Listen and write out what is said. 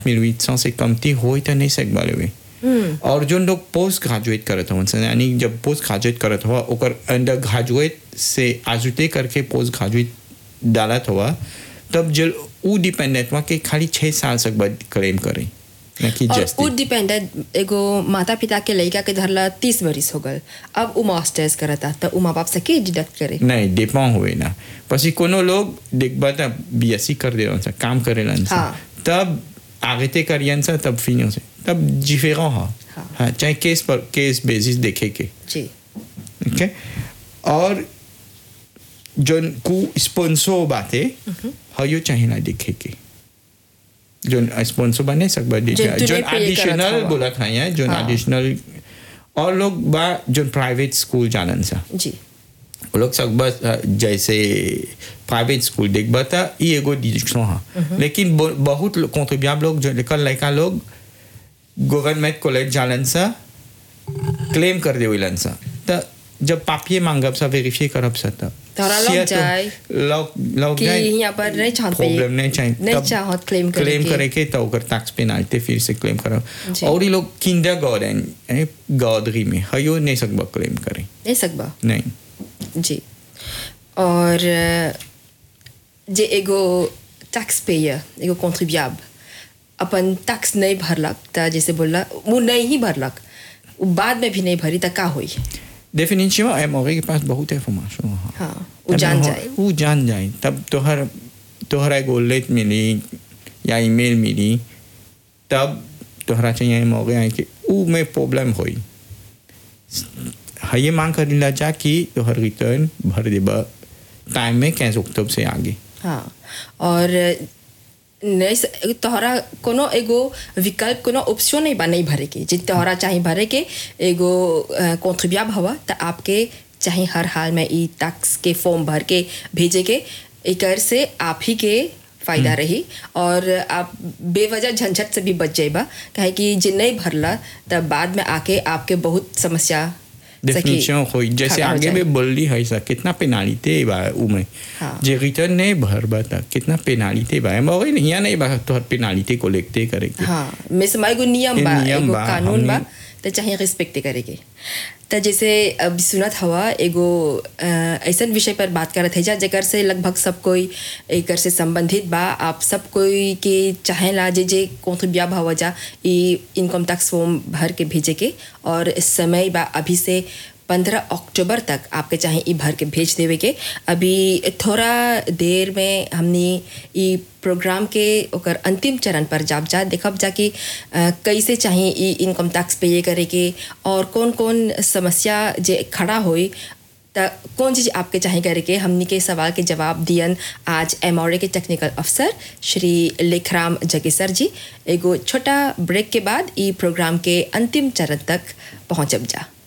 1800 से कमती हो तो नहीं सकबा लेवे और जो लोग पोस्ट ग्रेजुएट करत हवन सन यानी जब पोस्ट ग्रेजुएट करत हुआ ओकर अंडर ग्रेजुएट से आजुते करके पोस्ट ग्रेजुएट डालत हुआ तब जब उ डिपेंडेंट हुआ के खाली छः साल तक बाद क्लेम करे ना कि और जस्ती उ डिपेंडेंट एगो माता पिता के लड़का के धरला तीस बरिस हो गल अब उ मास्टर्स करता तो उ माँ बाप से के डिडक्ट करे नहीं डिपेंड हुए ना પછી कोनो लोग देखबा त बीएससी कर दे सा काम करेलन सा हाँ। तब आगे ते करियन सा तब फिनो से तब डिफरेंट हा हाँ। हाँ चाहे केस पर केस बेसिस देखे के जी ओके और जोन को स्पॉन्सर बाते हयो चाहिए ना देखे के जोन स्पॉन्सर बने सकबा दे जोन तूने जोन pay करत एडिशनल हवा। बोला खाया जोन हाँ। एडिशनल और लोग बा जोन प्राइवेट स्कूल जानन सा जी वो लोग सब बस अ, जैसे प्राइवेट स्कूल देखबा था ये एगो डिजिटल हाँ लेकिन ब- बहुत कॉन्ट्रीब्यूट लोग जो लेकर लड़का लोग गवर्नमेंट कॉलेज जालन सा क्लेम कर दे विलन सा त जब पापिये मांगब सा वेरीफाई करब सा तब तोरा लग सिया तो जाए लग लग कि जाए यहाँ पर नहीं चाहत पे- प्रॉब्लम नहीं चाहिए नहीं तब चाहत claim करे क्लेम के। करे के तो ओकर टैक्स पेनाल्टी फिर से क्लेम करब जी। और ये लोग किंडर गार्डन यानी गॉडरी में हयो नहीं सकबा क्लेम करे नहीं सकबा नहीं जी और अ, जे एगो टैक्स पेयर एगो कॉन्ट्रीब्यूब अपन टैक्स नहीं भरलक त जैसे बोलला वो नहीं ही भरलक वो बाद में भी नहीं भरी त का होई डेफिनेटली एमओरे के पास बहुत इंफॉर्मेशन है हाँ वो जान जाए वो जान जाए तब तोहर तोहरा एगो लेट मिली या ईमेल मिली तब तोहरा चाहिए एमओरे आए कि ऊ में प्रॉब्लम होई है ये मांग कर ला जा कि तोहर रिटर्न भर देबा टाइम में कैसे अक्टूबर से आगे हाँ और नहीं स- तोहरा कोनो एगो विकल्प कोनो ऑप्शन नहीं बा नहीं भरे के जे तोहरा चाहे भरे के एगो कॉन्ट्रीब्यूब हवा त आपके चाहे हर हाल में ई टैक्स के फॉर्म भर के भेजे के एकर से आप ही के फायदा रही और आप बेवजह झंझट से भी बच जाइबा काहे कि जे नहीं भरला तब बाद में आके आपके बहुत समस्या सकी डेफिनेशन होई जैसे खड़ा हो आगे जाए। में बोली है सा कितना पेनाल्टी बा ऊ में हाँ। जे रिटर्न नहीं भर बा त कितना पेनाल्टी बा एमओरे नहीं नहीं बा तोहर पेनाल्टी को लेते करे के हाँ में समय एगो नियम ये बा नियम एगो बा, कानून बा हमनी- तो चाहे रिस्पेक्ट करेके तो जैसे अब सुनत हवा एगो अ, ऐसन विषय पर बात करत है जा जेकर से लगभग सब कोई एकर से संबंधित बा आप सब कोई के चाहेला जे जे कॉन्ट्रीब्यूब हवा जा ई इनकम टैक्स फॉर्म भर के भेजे के और समय बा अभी से पंद्रह अक्टूबर तक आपके चाहे ई भर के भेज देवे के अभी थोड़ा देर में हमने ई प्रोग्राम के ओकर अंतिम चरण पर जाब जा देखब जा कि अ, कैसे चाहे ई इनकम टैक्स पे करे के और कौन कौन समस्या जे खड़ा होई त कौन चीज़ आपके चाहे करे के हमनी के सवाल के जवाब दियन आज एम के टेक्निकल अफसर श्री लेखराम जगेसर जी एगो छोटा ब्रेक के बाद ई प्रोग्राम के अंतिम चरण तक पहुँचब जा